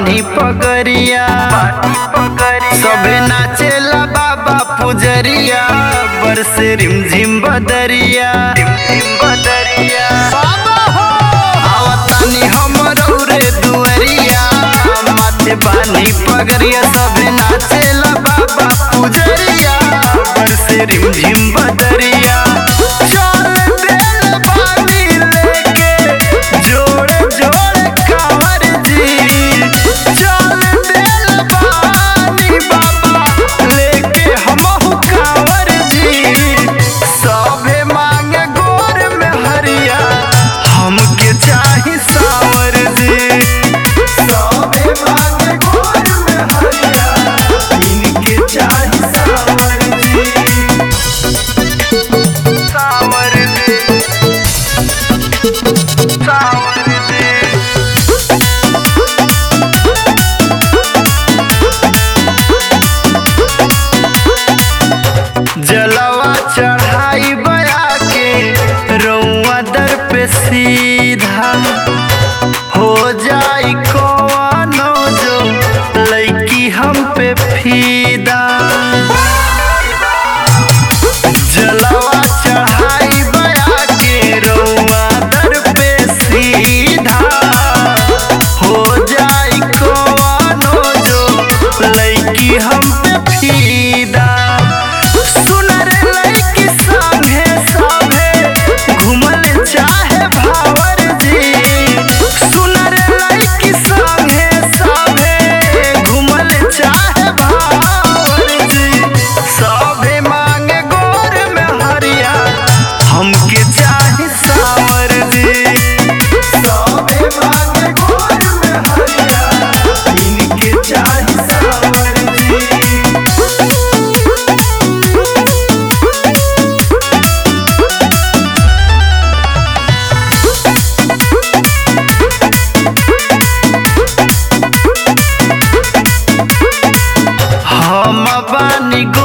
बानी पगरिया सबे नाचेला बाबा पुजरिया बरसे रिमझिम बदरिया बाबा हो आवतानी हमरो रे दुअरिया माथे बानी पगरिया सबे नाचेला बाबा पुजरिया बरसे रिमझिम बदरिया चल देल बानी लेके जोड़े जोड़े कांवर जी चल देल बानी बाबा लेके हमहु कांवर जी सभे मांगे गोर में हरिया हमके चाही सावर जी सभे मांगे गोर में हरिया इनके चाही सावर जी सावर जी सावर जी जलवा चढ़ाई बया के रउआ दर पे सीधा हो जाई कौनो जो लड़की हम पे फीदा जलवा चढ़ाई बया के रउआ दर पे सीधा हो जाई कौनो जो लड़की हम पे फीदा सुनर लड़की संगे सभे घूमल चाहे भावर जी सुनर लड़की संगे सभे घूमल चाहे भावर जी सभे मांगे गोर में हरिया हमके चाहे सावर जी सभे मांगे गोर में हरिया इनके चाहे सावर जी हम बानी